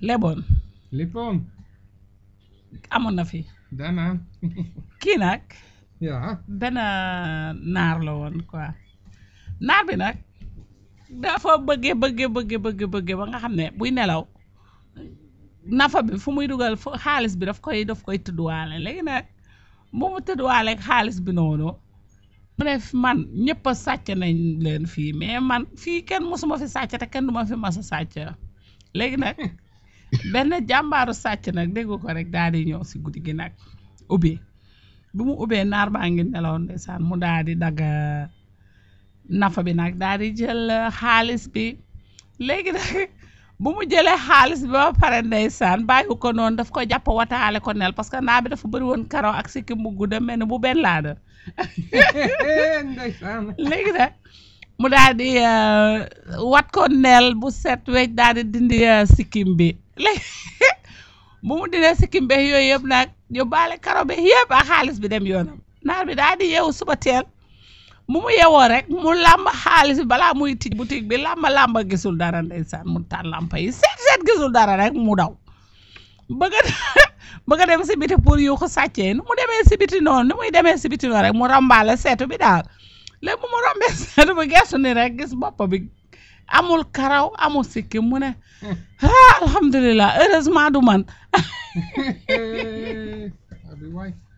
leboon lippoon amoon na fi danaan kii nag ja benn naar la woon quoi naar bi nag dafa bëggee bëggee bëggee bëggee bëggee ba nga xam ne buy nelaw nafa bi fu muy dugal fu xaalis bi daf koy daf koy tëdduwaale léegi nag bu mu tëdduwaale ak xaalis bi noonu mu ne man ñëpp a sàcc nañ leen fii mais man fii kenn mosuma fi sàcc te kenn du ma fi mas a sàcc léegi nag benn jàmbaaru sàcc nag déggu ko rek daal di ñëw si guddi gi nag ubbi bu mu ubbee naar baa ngi nelaw ndeysaan mu daal di dagg nafa bi nag daal di jël xaalis bi léegi nag bu mu jëlee xaalis bi ba pare ndeysaan bàyyi ko noonu daf ko jàpp wataale ko nel parce que naa bi dafa bëri woon karaw ak sikkim bu gudda mel ni bu benn laada ndeysaan léegi nag mu daal di euh, wat ko nel bu set wecc daal di dindi euh, sikkim bi léegi bu mu dindee sikkim bi yooyu yëpp nag yóbbaale karaw bi yëpp ak xaalis bi dem yoonam naar bi daal di yeewu suba teel mu mu yewoo rek mu làmb xaalis bi balaa muy tij boutique bi làmba làmba gisul dara ndeysaan mu taal lampa yi seet seet gisul dara rek mu daw bëgg a bëgg a dem si biti pour yu ko sàccee nu mu demee si biti noonu nu muy demee si biti noonu rek mu rombaale seetu bi daal léegi bu mu rombee seetu bi gestu ni rek gis bopp bi amul karaw amul sikki mu ne ah alhamdulilah heureusement du man abi waay